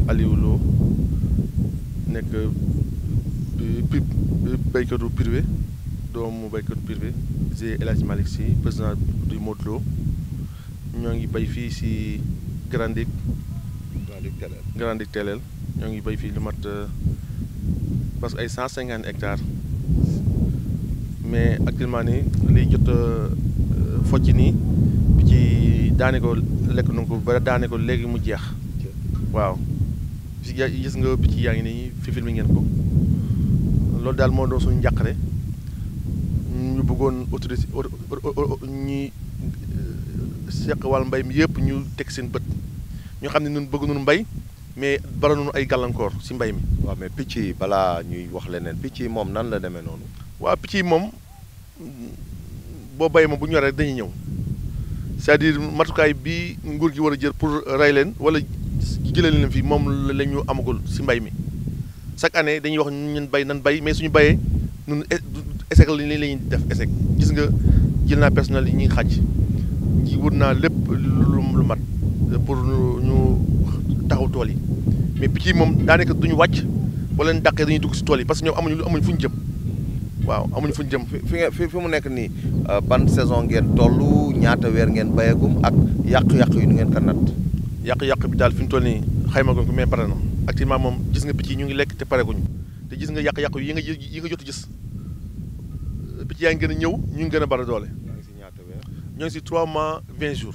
Aliou Lo nekk pi béykatu privé doomu béykatu privé G El Hadj Malick Sy président du Modou Lo ñoo ngi bay fii si Grandic Grandic Telel ñoo ngi bay fii lu mat parce que ay cent cinquante hectares mais actuellement nii liy jot focc nii bi ci daane ko lekk nu ko ba daane ko léegi mu jeex waaw si gis nga picc yaa ngi nii fi filmé ngeen ko loolu daal moo doon suñu njàqare ñu bëggoon autorité ñi seq wàllu mbay mi yëpp ñu teg seen bët ñu xam ne ñun bëgg nañu mbay mais bara nañu ay gàllankoor si mbay mi. waaw mais picc yi balaa ñuy wax leneen picc yi moom nan la demee noonu. waaw picc yi moom boo bay moom bu ñoree dañuy ñëw c'est-à-dire matukaay bi nguur gi war a jël pour rey leen wala jëlee leen fii moom la ñu amagul si mbay mi chaque année dañuy wax ñun bay nan bay mais suñu bayee ñun échec la ñuy def échec gis nga jël naa personnel yi ñuy xàcc ji wut naa lépp lu mat pour ñu taxaw tool yi mais picc yi moom daanaka duñu wàcc wala leen dàqee dañuy dugg si tool yi parce que ñoom amuñu amuñu fu ñu jëm waaw amuñu fu ñu jëm. fi fi fi mu nekk nii ban saison ngeen toll ñaata weer ngeen bayagum ak yàq-yàq yi nu ngeen ko natt. yàq-yàq bi daal fi ñu toll nii xayma ko mais pare na actuellement moom gis nga picc yi ñu ngi lekk te pareguñu te gis nga yàq-yàq yi nga yi nga jot gis picc yaa ngi gën a ñëw ñu ngi gën a bari doole. ñoo ngi si ñaata weer. ñoo ngi si 3 mois 20 jours.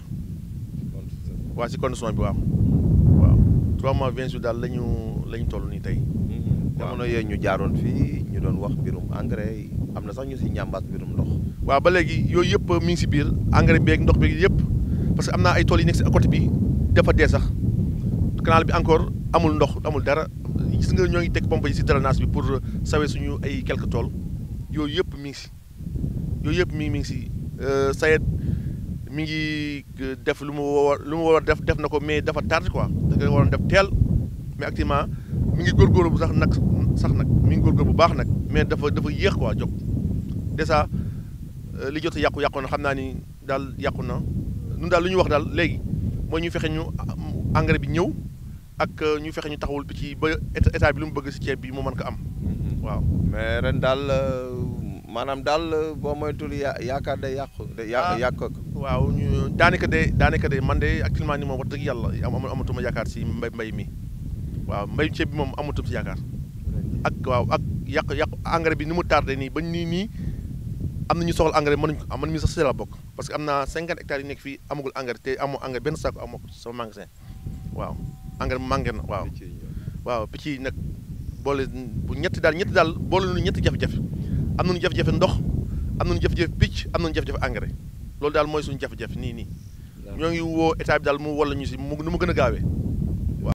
waaw si condition bi waaw waaw 3 mois 20 jours daal la ñu la ñu toll nii tey. jamono yooyu ñu jaaroon fii ñu doon wax mbirum engrais yi am na sax ñu si ñàmbaas mbirum ndox. waaw ba léegi yooyu yëpp mi ngi si biir engrais beeg ndox beeg yëpp parce que am naa ay tool yi nekk si côté bi dafa dee sax canal bi encore amul ndox amul dara gis nga ñoo ngi teg pompe yi si drainage bi pour sawe suñu ay quelques tool yooyu yëpp mi ngi si yooyu yëpp mi ngi mi ngi si sayet mi ngi def lu mu war lu mu war a def def na ko mais dafa tardé quoi da nga waroon def teel mais actuellement mi ngi góorgóorlu bu sax nag sax nag mi ngi góorgóorlu bu baax nag mais dafa dafa yéex quoi jóg dèjà li jot a yàqu yàqu na xam naa ni daal yàqu na ñun daal lu ñu wax daal léegi mooy ñu fexe ñu engrais bi ñëw ak ñu fexe ñu taxawul bi ci ba état bi lu mu bëgg si ceeb bi mu mën ko am waaw. mais ren daal maanaam daal boo moytul ya yaakaar day yàqu. day yàq yàq ko. waaw ñu daanaka de daanaka de man de actuellement ni moom wax dëgg yàlla am amatuma yaakaar si mbay mbay mi waaw mbay ceeb bi moom amatuma si yaakaar ak waaw ak yàq yàq engrais bi ni mu tardé nii ba nii nii am na ñu soxla engrais mënuñ ko am man mii sax si la bokk parce que am naa cinquante hectares yu nekk fii amagul engrais te amoo engrais benn saako amoo ko sama magasin waaw engrais mu manqué na waaw. waaw picc yi nag boole bu ñetti daal ñetti daal boole nañu ñetti jafe-jafe am nañu jafe-jafe ndox am nañu jafe-jafe picc am nañu jafe-jafe engrais loolu daal mooy suñu jafe-jafe nii nii. ñoo ngi woo état bi daal mu walla ñu si mu nu mu gën a gaawee.